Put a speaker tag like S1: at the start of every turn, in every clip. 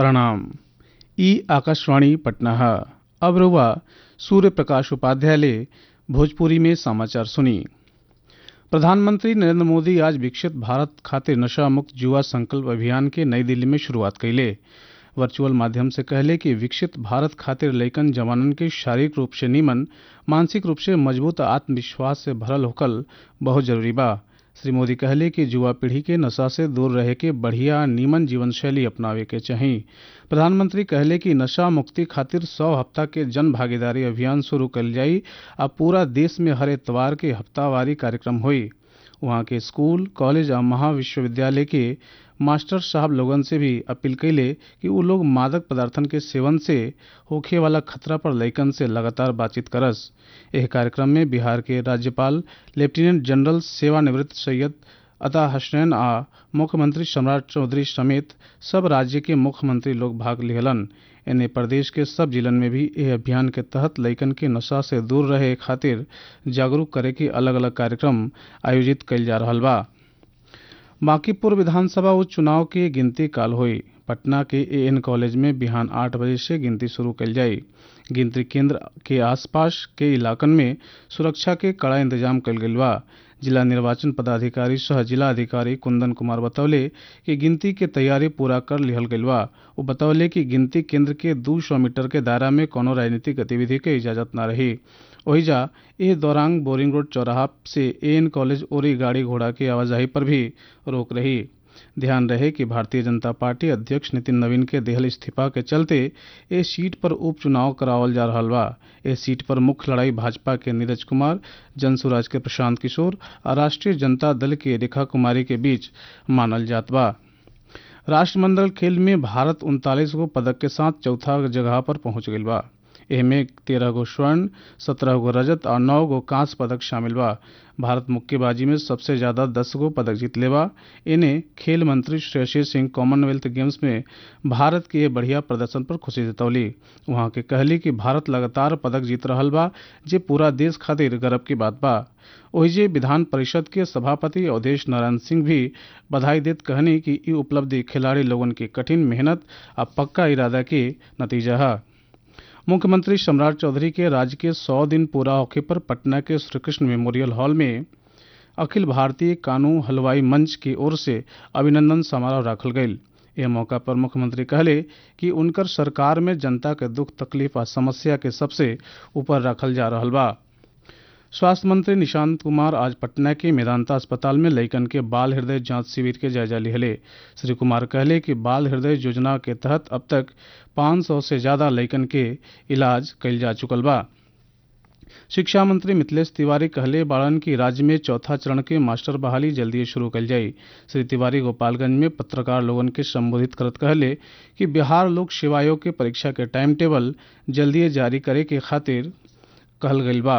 S1: प्रणाम ई आकाशवाणी पटना है अब रउआ सूर्य प्रकाश उपाध्याय ले भोजपुरी में समाचार सुनी प्रधानमंत्री नरेंद्र मोदी आज विकसित भारत खातिर नशा मुक्त युवा संकल्प अभियान के नई दिल्ली में शुरुआत कइले वर्चुअल माध्यम से कहले कि विकसित भारत खातिर लइकन जवानन के शारीरिक रूप से निमन मानसिक रूप से मजबूत आ आत्मविश्वास से भरल होकल बहुत जरूरी बा श्री मोदी कहले कि युवा पीढ़ी के नशा से दूर रहे के बढ़िया नीमन जीवन शैली अपनावे के चाही प्रधानमंत्री कहले कि नशा मुक्ति खातिर सौ हफ्ता के जन भागीदारी अभियान शुरू कल जाई आ पूरा देश में हर एतवार के हफ्तावारी कार्यक्रम होई वहाँ के स्कूल कॉलेज आ महाविश्वविद्यालय के मास्टर साहब लोगन से भी अपील कैले कि उ लोग मादक पदार्थन के सेवन से होखे वाला खतरा पर लइकन से लगातार बातचीत करस एह कार्यक्रम में बिहार के राज्यपाल लेफ्टिनेंट जनरल सेवानिवृत्त सैयद अता हसनैन आ मुख्यमंत्री सम्राट चौधरी समेत सब राज्य के मुख्यमंत्री लोग भाग लिहलन एने प्रदेश के सब जिलन में भी एह अभियान के तहत लइकन के नशा से दूर रहे खातिर जागरूक करे के अलग अलग कार्यक्रम आयोजित कइल जा रहल बा बांकीपुर विधानसभा उपचुनाव के गिनती काल हुई पटना के एएन कॉलेज में बिहान आठ बजे से गिनती शुरू कल जाई गिनती केंद्र के आसपास के इलाकन में सुरक्षा के कड़ा इंतजाम कल गईल बा जिला निर्वाचन पदाधिकारी सह जिला अधिकारी कुंदन कुमार बतौले कि गिनती के तैयारी पूरा कर लिहल गईल बा वो बतौले कि गिनती केंद्र के दू सौ मीटर के दायरा में कोनो राजनीतिक गतिविधि के इजाजत न रही ओहिजा एह दौरान बोरिंग रोड चौराहा से एएन कॉलेज ओरी गाड़ी घोड़ा की आवाजाही पर भी रोक रही ध्यान रहे कि भारतीय जनता पार्टी अध्यक्ष नितिन नवीन के देहल इस्तीफा के चलते ए सीट पर उपचुनाव करावल जा रहल बा ए सीट पर मुख्य लड़ाई भाजपा के नीरज कुमार जनसुराज के प्रशांत किशोर और राष्ट्रीय जनता दल के रेखा कुमारी के बीच मानल जात बा राष्ट्रमंडल खेल में भारत उनतालीस गो पदक के साथ चौथा जगह पर पहुंच गईल बा एहमे तेरह गो स्वर्ण सत्रह गो रजत और नौ गो कांस्य पदक शामिल बा भारत मुक्केबाजी में सबसे ज्यादा दस गो पदक जीतले बा इन्हें खेल मंत्री श्रेयसी सिंह कॉमनवेल्थ गेम्स में भारत के बढ़िया प्रदर्शन पर खुशी जतौली वहाँ के कहली कि भारत लगातार पदक जीत रहल बा जे पूरा देश खातिर गर्व की बात बा ओहिजे विधान परिषद के सभापति अवधेश नारायण सिंह भी बधाई देत कहनी कि ई उपलब्धि खिलाड़ी लोगन के कठिन मेहनत आ पक्का इरादा के नतीजा है मुख्यमंत्री सम्राट चौधरी के राज्य के सौ दिन पूरा होखे पर पटना के श्रीकृष्ण मेमोरियल हॉल में अखिल भारतीय कानून हलवाई मंच की ओर से अभिनंदन समारोह रखल गईल यह मौका पर मुख्यमंत्री कहले कि उनकर सरकार में जनता के दुख तकलीफ आ समस्या के सबसे ऊपर रखल जा रहल बा स्वास्थ्य मंत्री निशांत कुमार आज पटना के मेदांता अस्पताल में लइकन के बाल हृदय जांच शिविर के जायजा लिहले श्री कुमार कहले कि बाल हृदय योजना के तहत अब तक 500 से ज्यादा लइकन के इलाज कइल जा चुकल बा शिक्षा मंत्री मिथिलेश तिवारी कहले बाड़न की राज्य में चौथा चरण के मास्टर बहाली जल्दी शुरू कल जाई श्री तिवारी गोपालगंज में पत्रकार लोगन के संबोधित करत कहले कि बिहार लोक सेवा आयोग के परीक्षा के टाइम टेबल जल्दी जारी करे के खातिर कहल गईल बा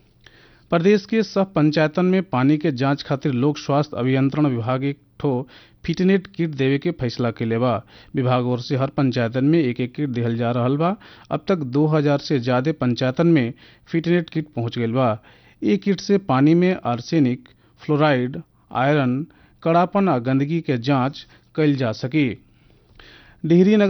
S1: प्रदेश के सब पंचायतन में पानी के जांच खातिर लोक स्वास्थ्य अभियंत्रण विभाग एक ठो फिटनेट किट देवे के फैसला कैले बा विभाग ओर से हर पंचायतन में एक एक किट दिहल जा रहल बा अब तक 2000 से ज्यादा पंचायतन में फिटनेट किट पहुंच गईल बा ये किट से पानी में आर्सेनिक फ्लोराइड आयरन कड़ापन आ गंदगी के जांच कैल जा सकी डिहरी नगर